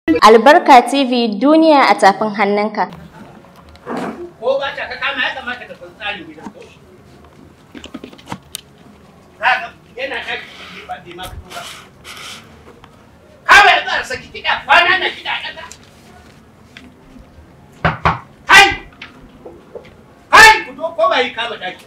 Albarka TV duniya a tafin hannunka. ko ba ta ka kama ya kamata ka san tsarin gidan ko kaga yana ta ba bai ma fito ba kawai za a saki kiɗa kwana na kiɗa ƙasa hai hai ku zo ko ba yi kama daki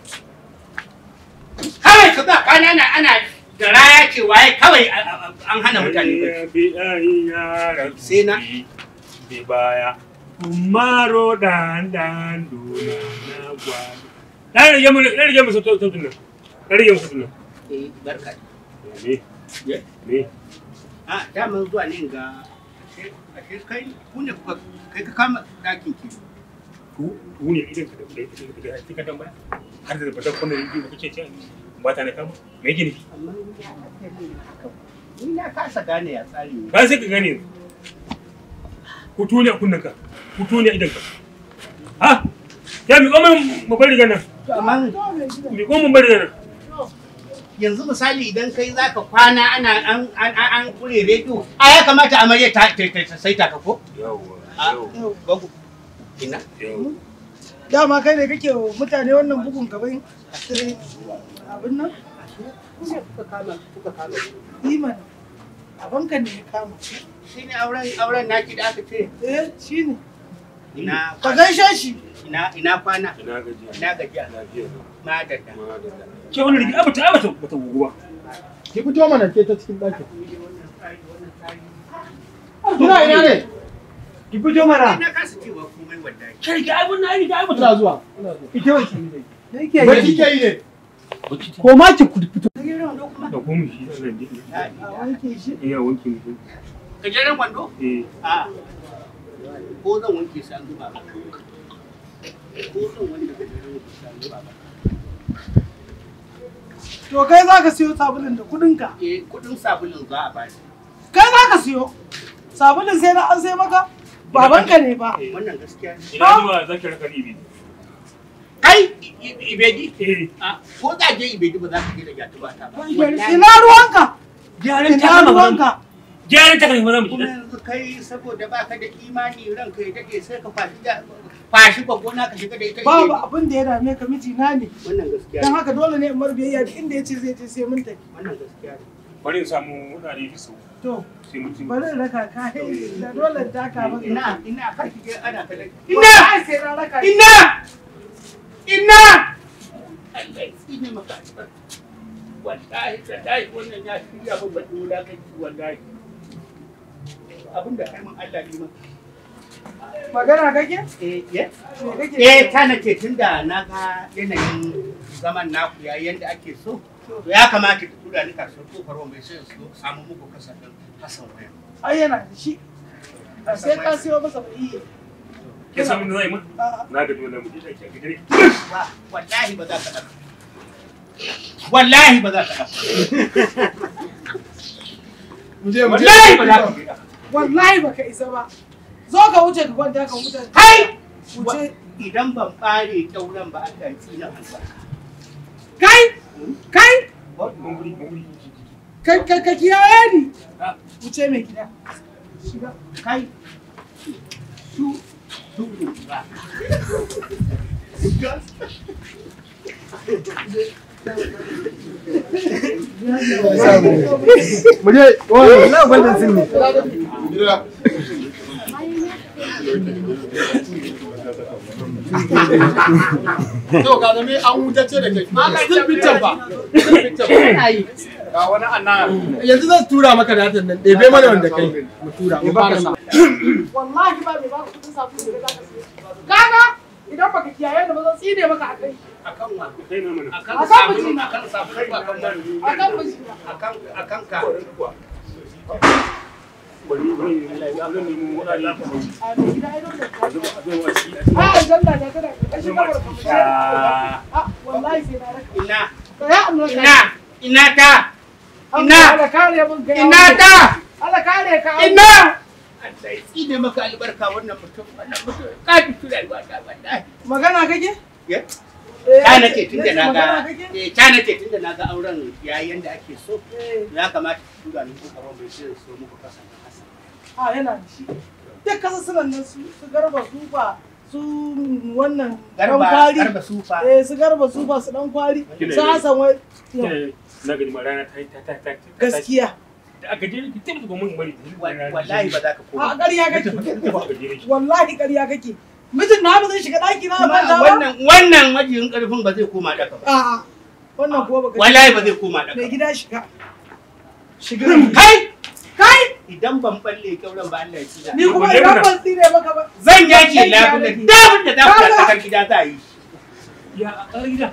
kawai ka ga kwana na ana da raya ce waye kawai an hana mutane bacci. Sai na. Bi baya. Maro dan dan duna na gwado. Dan rage mu dan rage mu sautin nan. Dan rage mu sautin nan. eh barka Me? Yeah. Me? a daman zuwa ne ga ashe ashe kai ku ne kuka kai ka kama dakin ki Ku ku ne idan ka da da da ka tambaya. Har da ba da kuma yi ba kace ce ba ta ne kama. Me yake nufi? amma ni ya aka yi haka ni na kasa gane ya tsari ne Ba sai ka gane. Ku tune kunnan ka. Ku tune idan ka. Ha? Ya mi goma mu bari gana. to amma Mi goma mu bari gana. yanzu misali idan kai zaka kwana ana an an an, an kure rediyo a ya kamata amarya ta ta ta, ta saita ka ko Yawwa. a babu ina Yawwa. dama kai ne kake wa mutane wannan bugun gaban abin nan ku ne kuka kama kuka kama iman abanka ne ya kama shine auren auren naki da aka ce eh shi ne ina ka gaishe shi ina ina kwana Ina gaji. ina gajiya Lafiya. madalla Madalla. Ke wani rigi abata abata bata gugu ba. Ki fito mana ke ta cikin ɗakin. Kina ina ne? Ki fito mana. ina kasa cewa komai wallahi Ke rigi abun na rigi abata. Ina zuwa. ita wace ne yake Baki ke yi ne. Ko ma ki fito. Da kuma shi Allah ne. a wanke shi Iya wanke mutum. gajeren wando Eh. a ko zan wanke shi an zuba ba ko zan wanke gajeren wando shi an zuba ba to kai za ka siyo sabulun da kudinka eh kudin sabulin za a bani kai za ka siyo sabulun sai na an sai maka babanka ne ba wannan gaskiya ne Ina zuwa zaki raka ribi. kai I- I- ibedi Eh. a ko za je ibedi ba za ka je da gyatu ba ta ba ina ruwanka Gyaran ina ruwanka Gyaran ta kan maza mu kuma ji. yanzu kai saboda baka da imani ranka ya dade sai ka fashi da fashi gona ka shiga da ita babu ibedi. abin da ya dame ka mijina ne wannan gaskiya don ne haka dole ne in mar biyayya duk inda ya ce zai je sai mun tafi wannan gaskiya ne Bari in samu wurare da su. to Sai mutum. bari in raka ka da dole in taka maka ina ina kar ki je ana ta ina sai na raka shi. ina ina Allah ya tsine maka albarka wallahi wallahi wannan ya shirya min baɗi wulakanci wallahi abinda kai min Allah ne maka magana kake eh yes me kake eh ta nace tunda na ga yanayin zaman naku ya yanda ake so to ya kamata ki tura ni kasuwar kofar wa mai sai su samu muku kasafin Hassan waya ai yana da shi ba sai ka siyo masa ba iya Ke samu da zai mun? A'a. Na ga dole mu je daki a gidare. Wa- wallahi ba za ka ɗauka wallahi ba za ka ɗauka Mu je mu je. wallahi ba za ka ɗauka wallahi baka isa ba zo ka wuce ka kwanta ka wuce kai wuce idan ban ɓare ƙyauren ba Allah ya tsina albarka kai kai Mun guri mun guri. ka ka ka kiyaye ni Ah. wuce mai gida shiga kai su su ba Mu je. Wannan wannan sun ne. Gida. To ga zame an wutace da kai. Still picture ba. Still picture ba. Ga wani anna. Yanzu zan tura maka datan nan. Ɗebe mana wanda kai. Mu tura. Mu fara sa. wallahi ba mai baka kudin sabulu da zaka siyo kaga idan baka kiyaye ni ba zan tsine maka a kai akan wa Kai na mana. akan Akan sabulu mijina. akan sabulu ba akan mari akan mijina akan akan ka Bari bari zan nemo wurare da su. a mai gida ai dole ka A zo a ci. a aljanna da tana karkashin kamar kamar a wallahi sai na raka ina ya Allah ina ina ta ina Allah kare mun ga ina ta Allah kare ka ina Allah ya tsine maka albarka wannan mutum wannan mutum ka fi rayuwa ta wallahi magana kake ya Eh, ta nace tunda na ga magana kake eh ta nace tunda na ga auren yayin da ake so Eh, ya kamata ki tura ni ko karo mai sai so muku kasa kasa a yana da shi duk kasa sunan nan su su garba sufa su wannan dan garba kwari garba sufa eh su garba sufa su dan kwari Kina su yi. hasan wai na gani ma rana ta ta ta ta ta gaskiya da aka je ki tabbata mun bari wallahi ba za ka a koma ƙarya kake kake wallahi ƙarya kake mijin na ba zai shiga ɗaki na kuma manta ba wannan wannan majiyin karfin ba zai koma daka ba a'a wannan kuwa baka wallahi ba zai koma daka mai ba gida shiga shiga kai kai idan ban balle kyauran ba Allah ya ci da ni kuma idan ban tsire maka ba zan yake labule dabin da za ku da tsakar gida za a yi ya a gida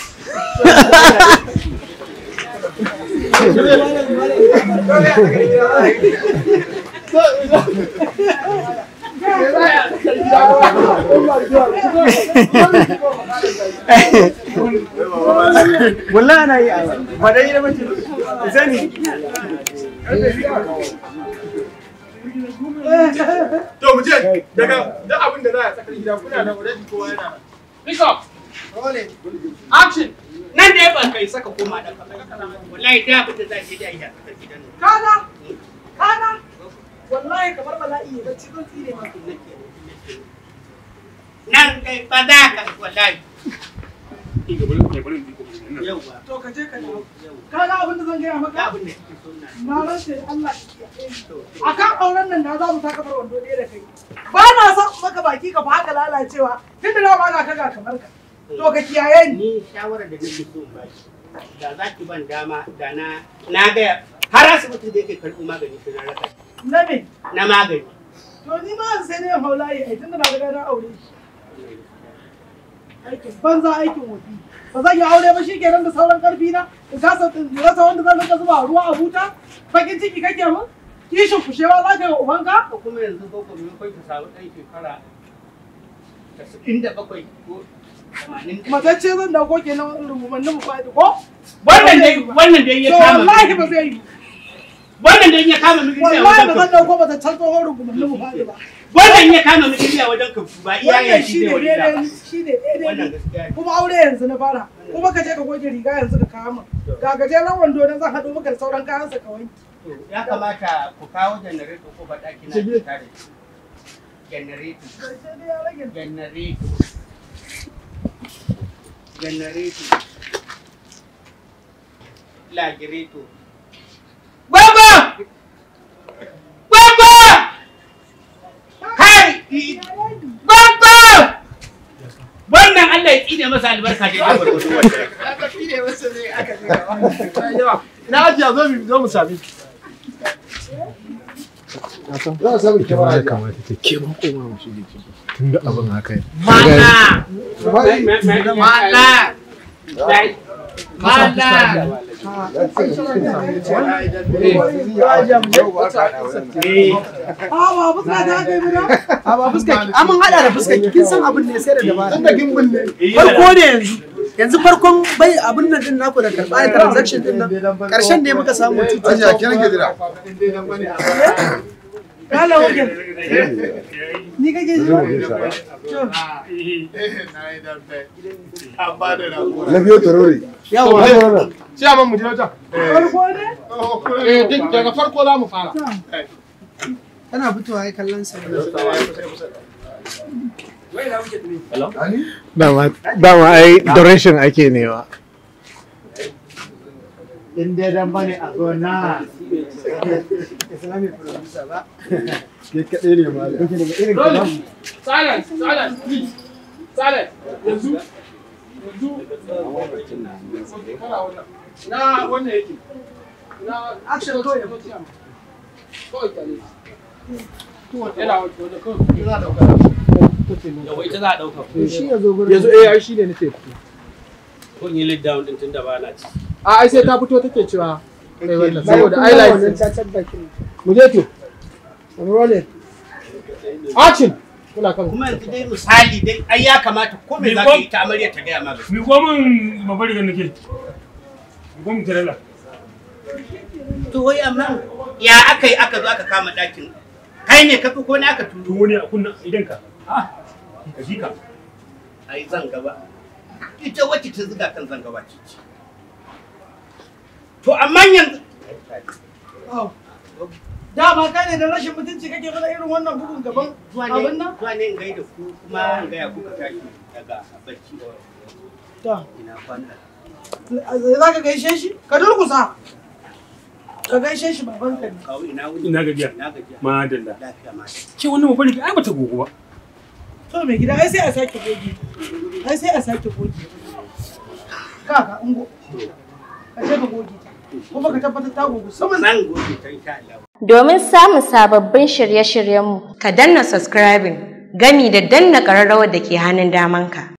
wallahi ana yi ba dai da mace sani to mu je daga duk abin da za a tsakar gida kuna da already kowa yana nan Pick up. Action. Nan da ya ba kai saka koma da kafa. Wallahi da abin da za ki da yi a tsakar gidan nan. kana kana wallahi kamar bala'i ne bacci zan tsire maka Nan kai ba za ka wallahi. ki ga bari bari Yauwa. to ka je ka dawo kaga abin da zan gaya Da maka abin da kike so na. na rantse da Allah ki kiyaye ni. akan auren nan da za mu saka bar wando ɗaya da kai ba na son maka baki ka fa haka lalacewa tunda na ba ka ga kamar ka to ka kiyaye ni Ni shawarar da nake so in ba shi. Da za ki ban dama da na na ga har asibitin da yake karɓo magani sai na raka shi. na me na magani. to ni ma sai ne haulayi ai tunda na ga na aure shi aikin banza aikin wofi ba zan yi aure ba shi kenan da sauran karfi na in kasa in rasa wanda zan rika zuba ruwa a buta bakin ciki kake mun kishin kushewa za ka yi wa ubanka Ko kuma yanzu ko kuma kai ka samu ɗan shekara tasa'in da bakwai ko tamanin da matacce zan dauko kenan rubumannin mu faɗi ko Wannan dai wannan dai ya to kama. wallahi ba zai yi Wannan dai ya kama miki a wallahi wajen ba zan ka. dauko mataccen tsohon rubumannin mu faɗi ba Wannan ya kama miki a wajen ka ba iya wannan ya shi shi ne ne wani da daidai ba. shi ne daidai Wannan ne. gaskiya ne. kuma aure yanzu na fara kuma ka je ka goge riga yanzu ka kawo min ga gajeren wando na zan haɗo maka da sauran kayan sa kawai To, Ya kamata ku kawo janareto ko ba ɗaki na Shige. tare. Janareto. sai dai ya rage Janareto. Janareto. Lagireto. Baba! Baba! Kai! Baba! Wannan Allah ya tsine masa albarka da ya barbato wannan. ina ajiya zo mu zo mu sami za a samu kyamara ya ajiya kamata ta ke ma koma mu shige ciki tun da abin haka ne Mana! Bai- Mana! Dai. Mana! Eh. a ba fuska ta kai mu na A ba fuska ki, an mun hada da fuska ki, kin san abin ne sai da dabara. Tun da gimbin ne. Farko ne yanzu. Yanzu farkon bai abin nan din naku da karɓa da transaction din nan. Karshen ne muka samu tutu. Ajiya kiran ke jira. kala wajen ni kake ji na biyo tarore Yawa. Ciyaman mu je wajen. farko ne Eh, duk daga farko za mu fara. Kana fitowa ai kallon sa. dama dama ai direction ake nema In dai dan bane a gona. Ke kaɗai ne ma. Kuke daga irin kalam. silence silence please silence yanzu yanzu Na wannan yake. na action kawai ya mutu kawai kyale yana wajen kawai Ina da wakala. Yawa ita za a ɗauka. Shi ya zo gurin. Yanzu eh ai shine nake. Kun yi lead down ɗin tun da ba na ci. A ai sai ta fito take cewa kai wannan saboda ai wannan like cacar bakin. mu je to. Roll it. Action. Kula kan. Kuma yanzu dai misali dai ai ya kamata ko me za ka yi ta amarya ta gaya ma gaskiya. mi ko min babbar rigar nake mi ko min tarela To wai amma ya aka yi aka zo aka kama ɗakin. Kai ne ka fi ko ne aka to turo? wani a kunna idan ka ah ka ji ka Ai zan gaba. Ita wacce ta zuga kan zan gaba ce. ce. To amma yanzu dama kai ne da rashin mutunci kake mana irin wannan bugun gaban zuwa abin ne nan zuwa ne in gaida ku kuma in gaya kuka tashi daga bacci to ina kwana za ka gaishe shi ka durkusa ka gaishe shi baban ka ne kawo ina wuni Ina gajiya. ina gajiya Madalla. lafiya ma Ce wannan mafarki ai bata gogo ba. to mai gida ai sai a sake goge ai sai a sake goge kaka ungo ka je ka goge ta kuma ka tabbatar ta goge saman zan goge ta insha Allah Domin samun sababbin shirye-shiryenmu, Ka danna subscribing gami da danna ƙararrawar da ke hannun damanka.